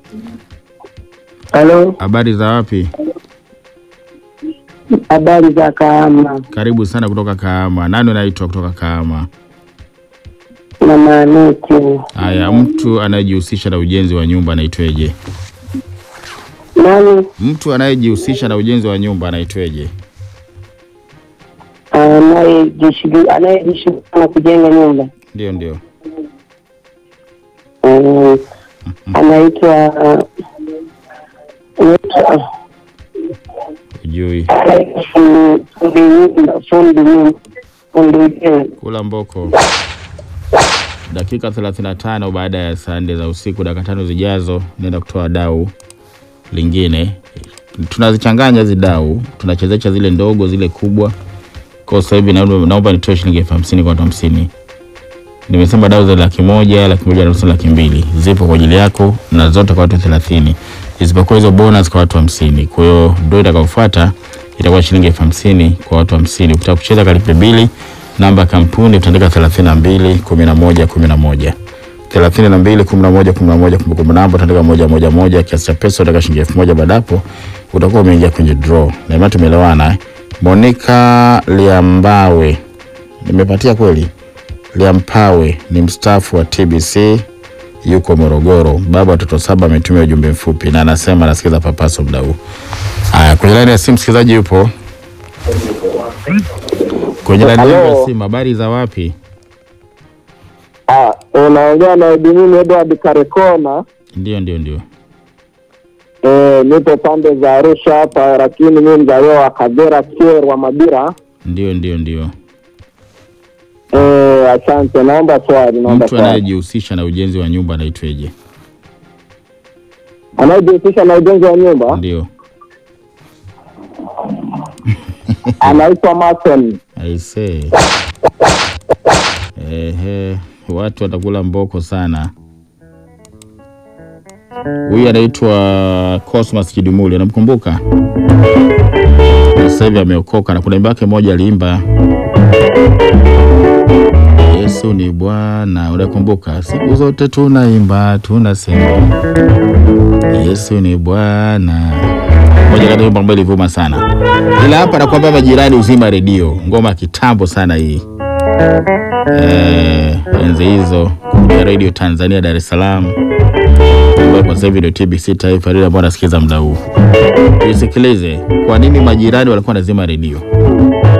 Halo, Habari za wapi? habari za Kahama? Karibu sana kutoka Kahama. Nani unaitwa kutoka Kahama? Mama Anuti. Haya, mtu anayejihusisha na ujenzi wa nyumba anaitweje? Nani Mtu anayejihusisha na ujenzi wa nyumba anaitweje? anayejishughu- anayejishughulisha na kujenga nyumba? Ndio, ndio. Mm, anaitwa anaitwa Ujui fundi fundi nyumba, fundi nyumba, fundi ujenzi. kula mboko. Dakika 35 baada ya saa nne za usiku, dakika tano zijazo, naenda kutoa dau lingine. Tunazichanganya hizi dau, tunachezesha zile ndogo, zile kubwa. Kwa sasa hivi naomba naomba nitoe shilingi elfu hamsini kwa watu hamsini. Nimesema dau za laki moja, laki moja na nusu, laki mbili zipo kwa ajili yako na zote kwa watu thelathini, isipokuwa hizo bonus kwa watu hamsini. Kwa hiyo ndio itakayofuata itakuwa shilingi elfu hamsini kwa watu hamsini. Ukitaka kucheza kalipe bili, namba ya kampuni utaandika thelathini na mbili kumi na moja kumi na moja thelathini na mbili kumi na moja kumi na moja kumbukumbu namba utaandika moja moja moja, kiasi cha pesa utaka shilingi elfu moja baada hapo utakuwa umeingia kwenye draw. Na imani tumeelewana eh? Monica Liambawe nimepatia kweli? Liampawe ni mstaafu wa TBC yuko Morogoro. Baba watoto saba ametumia ujumbe mfupi na anasema anasikiza papaso muda huu. Haya, kwenye laini ya simu msikilizaji yupo kwenye laini ya Halo. simu. Habari za wapi? Ah, unaongea na Edwin Edward Karekona. Ndio, ndio, ndio. Eh, nipo pande za Arusha hapa, lakini mimi mzaliwa wa Kagera Kyerwa Mabira. Ndio, ndio, ndio. Eh, asante. Naomba swali, naomba Mtu swali. anayejihusisha na ujenzi wa nyumba anaitweje? Anayejihusisha na ujenzi wa nyumba Ndio. anaitwa Mason. Aisee. Ehe, watu watakula mboko sana. Huyu anaitwa Cosmas Kidumuli, unamkumbuka? Sasa hivi ameokoka na kuna wimbo wake moja aliimba Yesu ni Bwana, unakumbuka? Siku zote tunaimba tunasema Yesu ni Bwana. Moja kati ya wimbo ambayo ilivuma sana, ila hapa nakwambia majirani, uzima redio, ngoma ya kitambo sana hii eh, enzi hizo kupitia redio Tanzania Dar es Salaam, ambayo kwa sasa hivi ndio TBC Taifa, redio ambayo nasikiza muda huu. Tuisikilize, kwa nini majirani walikuwa wanazima redio.